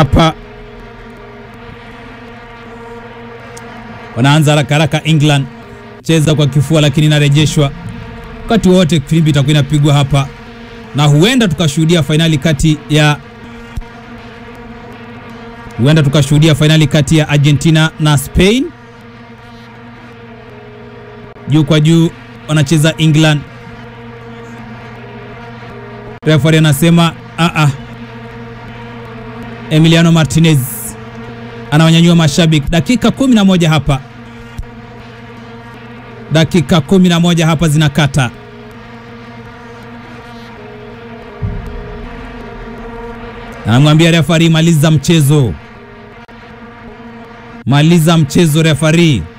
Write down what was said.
hapa wanaanza haraka haraka. England cheza kwa kifua, lakini inarejeshwa wakati wowote. Filimbi itakuwa inapigwa hapa, na huenda tukashuhudia fainali kati ya huenda tukashuhudia fainali kati ya Argentina na Spain. Juu kwa juu wanacheza England. Referee anasema a a, Emiliano Martinez anawanyanyua mashabiki. Dakika 11 hapa, dakika 11 hapa zinakata. Anamwambia referee, maliza mchezo, maliza mchezo referee.